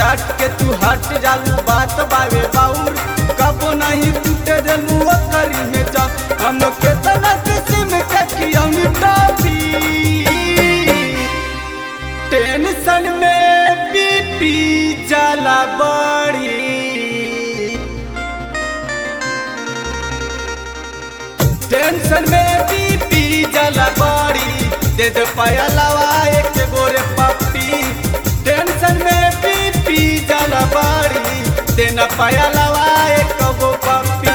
डांट के तू हट जालू बात बावे बाउर कबो नहीं टूटे देलू करी में जा हम केतना किस्म के खियौनी टॉफी टेंशन में बीपी जाला बड़ी टेंशन में बीपी जाला बड़ी दे दे पयलवा एक गोरे पप्पी टेंशन में बीपी जाला बड़ी दे न पयलवा एक गो पप्पी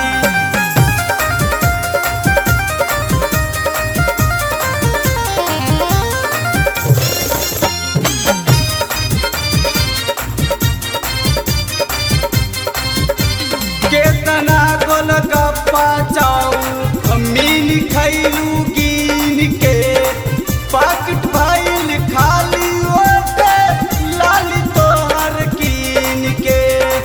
केतना गोल गप्पा चाऊ मीन खैलू गिन के पाकिट भइल खाली ओटे लाली तोहर कीन के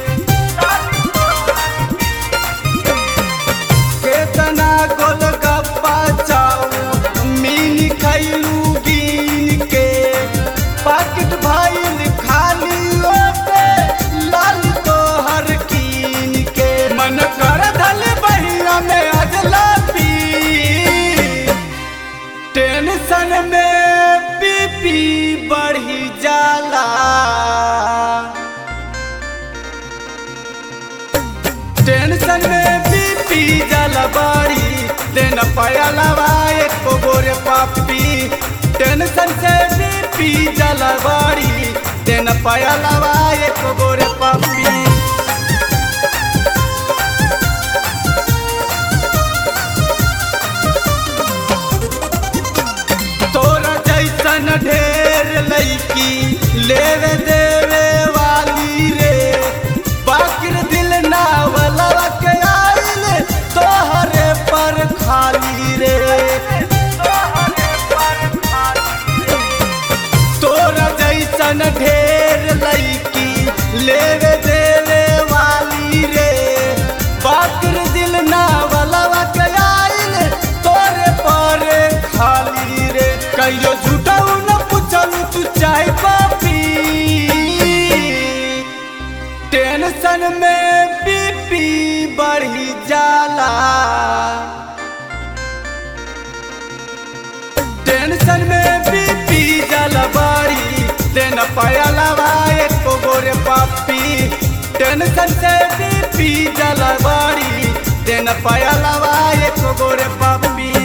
केतना गोल गप्पा चाऊ मीन खैलू गिन के पाकिट भइल खाली ओटे लाली तोहर कीन के मन कर धल बहिया में अजला पी टेंशन में बीपी बढ़ी जाला टेंशन में बीपी जाला बाड़ी देन पयलवा एक गोरे पापी टेंशन से बीपी जाला बाड़ी देन पयलवा एक गोरे पापी तोरा जैसन ढेर लैकी लेवे देवे वाली रे बाकिर दिल ना वाला के आइल तोहरे पर खाली रे तोरा जैसन ढेर लैकी लेवे देवे वाली रे बाकिर दिल ना वाला के आइल तोरे पर खाली रे कहियो झूठाऊ न पूछलू तू चाय पापी टेंशन में बीपी बढ़ी जाला टेंशन में बीपी जाला बाड़ी देन पयलवा एक गोरे पापी टेंशन से बीपी जाला बाड़ी देन पयलवा एक गोरे पापी